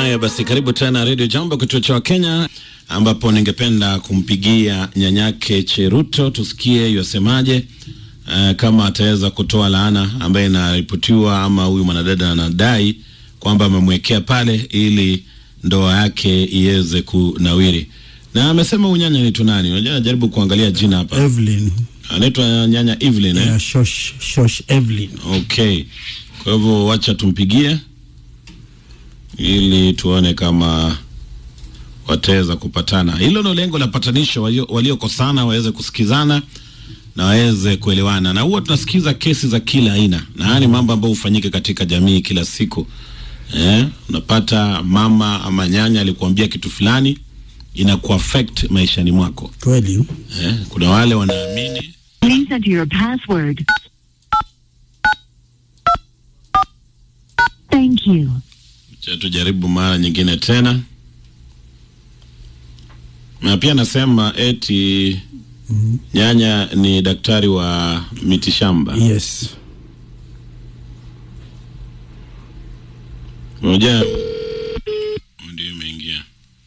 Haya basi, karibu tena Radio Jambo, kituo cha Kenya, ambapo ningependa kumpigia nyanyake Cheruto tusikie yosemaje, uh, kama ataweza kutoa laana ambaye inaripotiwa ama huyu mwanadada anadai kwamba amemwekea pale ili ndoa yake iweze kunawiri. Na amesema unyanya ni tunani? Unajua, najaribu kuangalia jina hapa, Evelyn. anaitwa nyanya Evelyn eh? Yeah, Shosh, Shosh Evelyn. Okay, kwa hivyo wacha tumpigie ili tuone kama wataweza kupatana. Hilo ndio lengo la patanisho, walio- waliokosana waweze kusikizana na waweze kuelewana, na huwa tunasikiza kesi za kila aina, na haya ni mambo ambayo hufanyika katika jamii kila siku. Eh, unapata mama ama nyanya alikuambia kitu fulani inakuaffect maishani mwako. Kweli. Eh, kuna wale wanaamini Please enter your password. Thank you. Cha tujaribu mara nyingine tena. Na pia nasema eti nyanya ni daktari wa mitishamba. Yes. Ngoja ndio imeingia.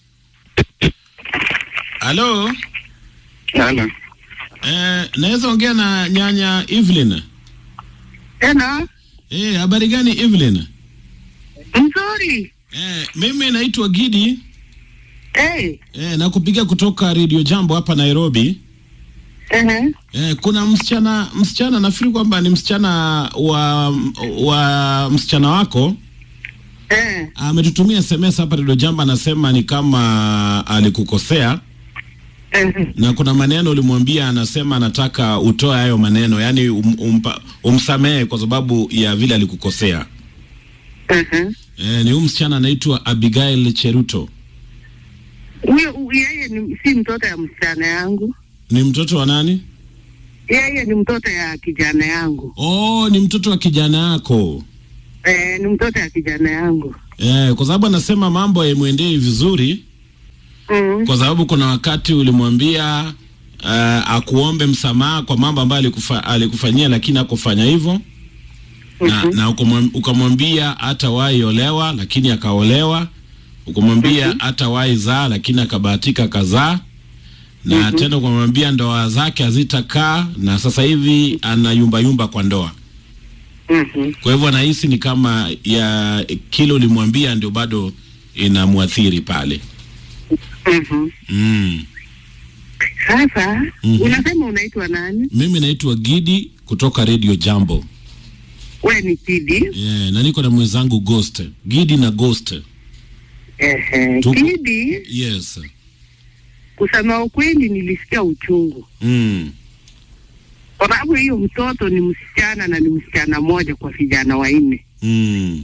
Halo, Halo. eh, naweza ongea na nyanya Evelyn? Tena Eh, habari gani Evelyn? mzuri. Eh, mimi naitwa Gidi. Eh, Eh, nakupigia kutoka Radio Jambo hapa Nairobi. ehe. Eh, kuna msichana msichana nafikiri kwamba ni msichana wa wa msichana wako Eh, ametutumia SMS hapa Radio Jamba, anasema ni kama alikukosea ehe. na kuna maneno ulimwambia, anasema anataka utoe hayo maneno, yani um, umpa, umsamehe kwa sababu ya vile alikukosea. Ehe. Eh, ni huyu msichana anaitwa Abigail Cheruto, Huyo hu- yeye ni si mtoto ya msichana yangu. ni mtoto wa nani? Yeye ni mtoto ya kijana yangu. Oh, ni mtoto wa kijana yako. Eh, ni mtoto ya kijana yangu. Eh, kwa sababu anasema mambo haimwendei vizuri Mm. kwa sababu kuna wakati ulimwambia uh, akuombe msamaha kwa mambo ambayo alikufa, alikufanyia lakini hakufanya hivyo na, Mhm. na ukamwam- ukamwambia hatawahi olewa lakini akaolewa, ukamwambia hatawahi zaa lakini akabahatika kazaa na tena ukamwambia ndoa zake hazitakaa na sasa hivi ana yumba yumba kwa ndoa. Mhm. Kwa hivyo anahisi ni kama ya kile ulimwambia ndio bado inamwathiri pale. Mhm. Mm. Sasa Mhm. unasema unaitwa nani? Mimi naitwa Gidi kutoka Radio Jambo. We ni Kidi. Yeah, na niko na mwenzangu Ghost. Gidi na Ghost. Ehe. Tuko- Kidi, Yes. kusema ukweli nilisikia uchungu. Mm. Kwa sababu hiyo mtoto ni msichana na ni msichana mmoja kwa vijana wanne. Mm.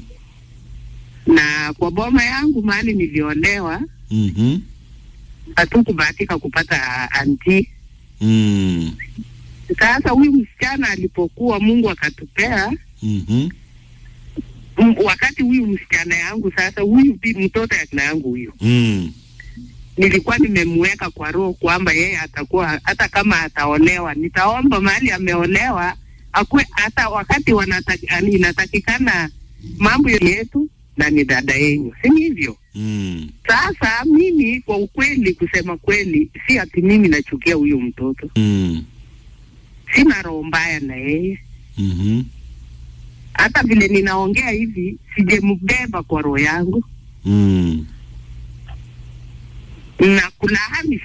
Na kwa boma yangu mahali niliolewa Mhm. hatukubahatika kupata anti. Mm. Sasa huyu msichana alipokuwa Mungu akatupea Mhm. m- wakati huyu msichana yangu sasa, huyu bi- mtoto ya kina yangu huyu, Mm. nilikuwa nimemweka kwa roho kwamba yeye atakuwa hata kama ataolewa, nitaomba mahali ameolewa akuwe hata wakati wanataki, ani- inatakikana mambo yetu na ni dada yenyu, si ni hivyo? Mm. Sasa mimi kwa ukweli, kusema kweli, si ati mimi nachukia huyu mtoto, Mm. sina roho mbaya na yeye Mhm. hata vile ninaongea hivi sijembeba kwa roho yangu Mm. na kulaani